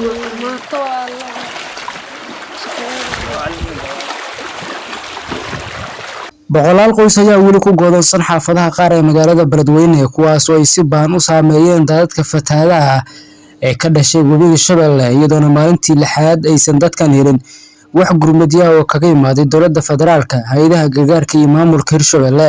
boqolaal qoys ayaa weli ku goodonsan xaafadaha qaar ee magaalada beledweyne kuwaasoo ay si baan u saameeyeen daadadka fatahaadaha ee ka dhashay webiga shabeelle iyadoona maalintii lixaad aysan dadkan helin wax gurmadyaha oo kaga imaaday dowladda federaalka hay-adaha gargaarka iyo maamulka hirshabelle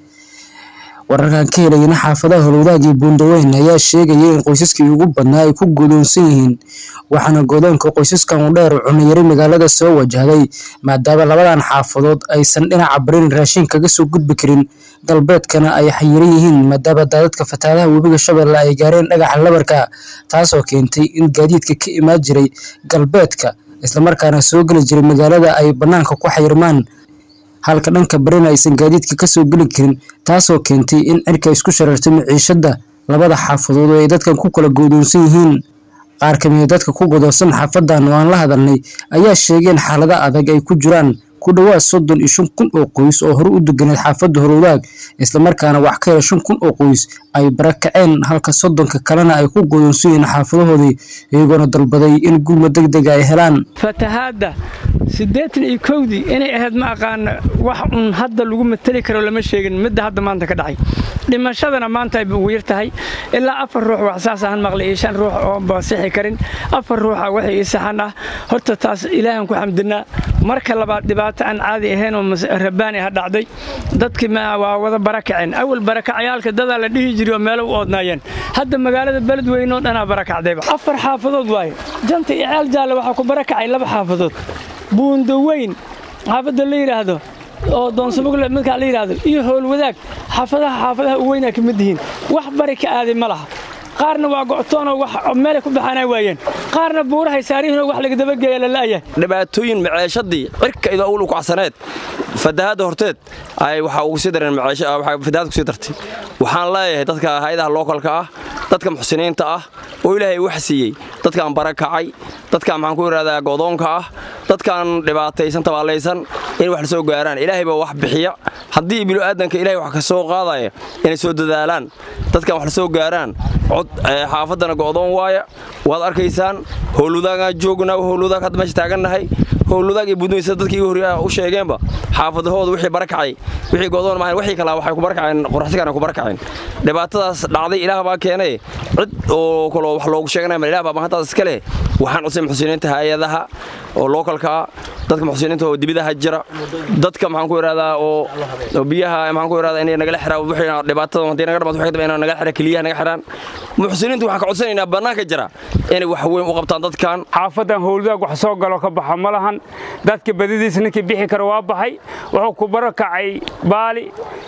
wararkan ka helayana xaafadaha holwadaag iyo buundaweyn ayaa sheegaya in qoysaskii ugu badnaa ay ku godoonsan yihiin waxaana godoonka qoysaskan u dheer cunayari magaalada soo wajahday maadaama labadan xaafadood aysan dhinaca barin raashin kaga soo gudbi karin galbeedkana ay xayiran yihiin maadaama daadadka fatahaadaha webiga shabeelle ay gaareen dhagaxa labarka taasoo keentay in gaadiidka ka imaan jiray galbeedka islamarkaana soo geli jiray magaalada ay bannaanka ku xayirmaan halka dhanka barina aysan gaadiidka kasoo geli karin taasoo keentay in cirka isku sharartay maciishada labada xaafadood oo ay dadkan ku kala goodoonsan yihiin qaar kamida dadka ku godoonsan xaafadan oo aan la hadalnay ayaa sheegeen xaalada adag ay ku jiraan ku dhowaad soddon iyo shan kun oo qoys oo hore u deganeed xaafadda horowdaag islamarkaana wax ka hela shan kun oo qoys ay barakaceen halka soddonka kalena ay ku godoonsan yihiin xaafadahoodii iyagoona dalbaday in gurma deg dega ay helaan fatahaadda siddeetan iyo kowdii inay ahayd ma aqaana wax un hadda lagu mateli karo lama sheegin midda hadda maanta ka dhacay dhimashadana maanta ay wiir tahay ilaa afar ruux wax saas ahan maqlay iyo shan ruux oo basixi karin afar ruuxa waxay ii saxan ah horta taas ilaahan ku xamdinaa marka labaad dhibaato aan caadi ahayn oo rabaani ha dhacday dadkii waa wada barakaceen awal barakacayaalka dadaa la dhihi jiray oo meelo u oodnaayeen hadda magaalada beledweyne oo dhanaa barakacdayba afar xaafadood waaye janta iyo ceel jaalle waxaa ku barakacay laba xaafadood buundaweyn xaafadda la yidhaahdo oo doonsamugle midkaa la yidhaahdo iyo howlwadaag xaafadaha xaafadaha u weynaa ka mid yihiin wax bari ka aaday ma laha qaarna waa go'toonoo wax meelay ku baxaanaa waayeen qaarna buurahay saarihiinoo wax laga dabageeya la la'yahay dhibaatooyin maceeshadii cirka idoo awlu kacsaneed fatahaadda horteed ay waxaa ugu sii dareen fatahaad kusii dartay waxaan leeyahay dadka hay-adaha lookalka ah dadka muxsiniinta ah oo ilaahay wax siiyey dadkaan barakacay dadkaan maxaan ku idhahdaa godoonka ah dadkaan dhibaataysan tabaallaysan in wax la soo gaaraan ilaahay baa wax bixiya haddii bilo'aadanka ilahay wax ka soo qaadaya inay soo dadaalaan dadkaan wax la soo gaaraan cod xaafaddana go'doon waaya waad arkaysaan howlwadaagaan joognaa howlwadaag hadda meesha taagannahay howlwadaag iyo budmaysa dadkii igu horyaa u sheegeenba xaafadahooda wixii barakacay wixii go'doon maahayn wixii kalaa waxay ku barakaceen qoraxsigaana ku barakaceen dhibaatadaas dhacday ilaah baa keenay cid oo kaloo wax loogu sheeganaya mal ilaah baa mahantaas iska leh waxaan cusay muxsiniinta hay-adaha oo lookalka ah dadka muxsiniinta oo dibidaha jira dadka maxaan ku idhahdaa oo biyaha maxaan ku idhahdaa inay nagala xiraan wixii dhibaatada haddii naga dhamaad waxay inay nagala xiraan keliyaha naga xiraan muxsiniintu waxaan ka codsanaynaa bannaanka jira inay wax weyn u qabtaan dadkan xaafadan howladaag wax soo galo ka baxa ma lahan dadka badidiisa ninkii bixi kara waa baxay wuxuu ku barakacay baali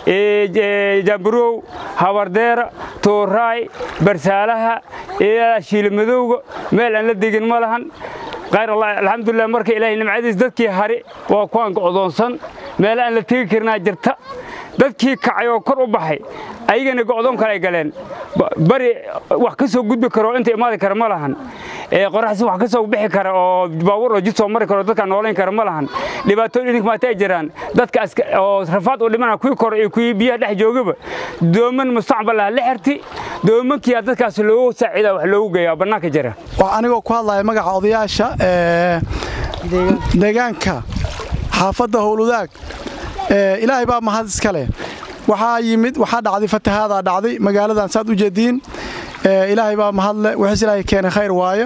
jaaburow habardeera tooraay barsaalaha shiilimadowga meel aan la degin ma lahan khayr allah alxamdulilah marka ilaahay nimcadiis dadkii hari waa kuwaan go'doonsan meel aan la tegi karinaa jirta dadkii kacay oo kor u baxay ayagana go'doon kale ay galeen bari wax ka soo gudbi karo inta imaadi kara ma lahan qoraxsi wax ka soo bixi kara oo baabuur oo jid soo mari karo dadka noolayn kara ma lahan dhibaatooyin idinka maata ay jiraan dadka oo rafaad u dhimana kuwii kore iyo kuwii biyaha dhex joogaba dooman mustaqbal ah la xirti doomankiyaa dadkaas loogu saaciida wax loogu geeyaa bannaanka jira anigoo ku hadlaya magaca odayaasha deegaanka xaafadda howlwadaag ilaahay baa mahad iska leh waxaa yimid waxaa dhacday fatahaadaa dhacday magaaladan saad u jeediin ilaahay baa mahadle wixiis ilaahay keenay khayr waayo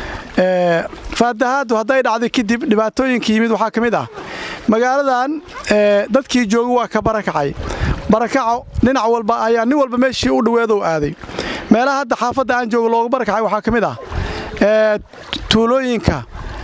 fatahaaddu hadday dhacday kadib dhibaatooyinka yimid waxaa ka mid ah magaaladan dadkii jooga waa ka barakacay barakaco dhinac walba ayaa nin walba meeshii u dhoweedow aaday meelaha hadda xaafadda aan joogo looga barakacay waxaa ka mid ah tuulooyinka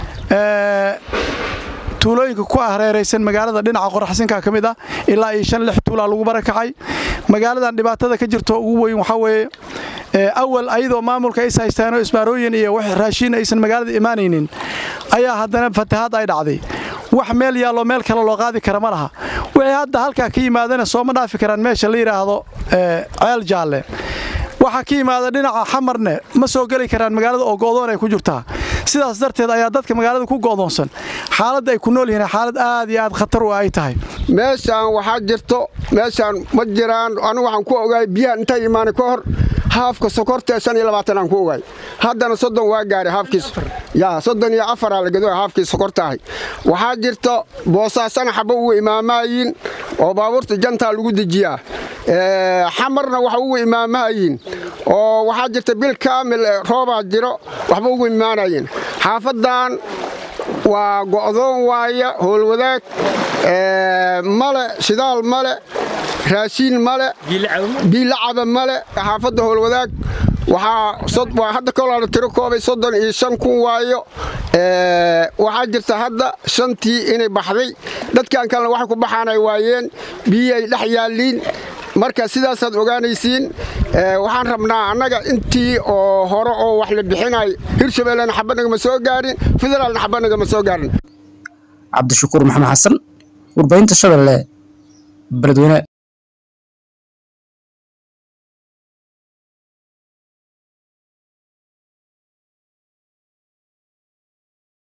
tuulooyinka ku hareeraysan magaalada dhinaca qoraxsinka ka mid ah ilaa iyo shan lix tuulaa lagu barakacay magaaladan dhibaatada ka jirto ugu weyn waxaa weeye awal ayadoo maamulka is haystaanoo isbaarooyin iyo wax raashiin aysan magaalada imaanaynin ayaa haddana fatahaad ay dhacday wax meel yaallo meel kale loo qaadi kara ma laha wixii hadda halkaa ka yimaadana sooma dhaafi karaan meesha la yidhaahdo ceel jaalle waxaa ka yimaada dhinaca xamarne ma soo geli karaan magaalada oo go'doon ay ku jirtaa sidaas darteed ayaa dadka magaalada ku go'doonsan xaaladda ay ku nool yihiin xaalad aad iyo aad khatar u ay tahay meeshaan waxaa jirto meeshaan ma jiraan anigu waxaan ku ogaay biyaha intay imaanay ka hor haafka sokorta shan iyo labaatan aan ku ogaay haddana soddon waa gaaray haafkiis yaa soddon iyo afaraa la gadooya haafkii sokortahay waxaa jirta boosaasana xaba ugu imaamaayiin oo baabuurta jantaa lagu dejiyaa xamarna waxa ugu imaamahayiin oo waxaa jirta bil kaamil roobaa jiro waxba ugu imaanayiin xaafadan waa go'doon waaya howlwadaag male shidaal male raashiin male biilacaba male xaafadda howlwadaag waxaa hadda kolaala tiro koobay soddon iyo shan kun waayo waxaa jirta hadda shantii inay baxday dadkan kalena waxay ku baxaanay waayeen biyii ay dhex yaalliin marka sidaasaad ogaanaysiin waxaan rabnaa annaga intii oo hore oo wax la bixinay hirshabeellena xaba nagama soo gaarin federaalna xaba nagama soo gaarin cabdishakuur maxamed xasan warbaahinta shabeelle beledweyne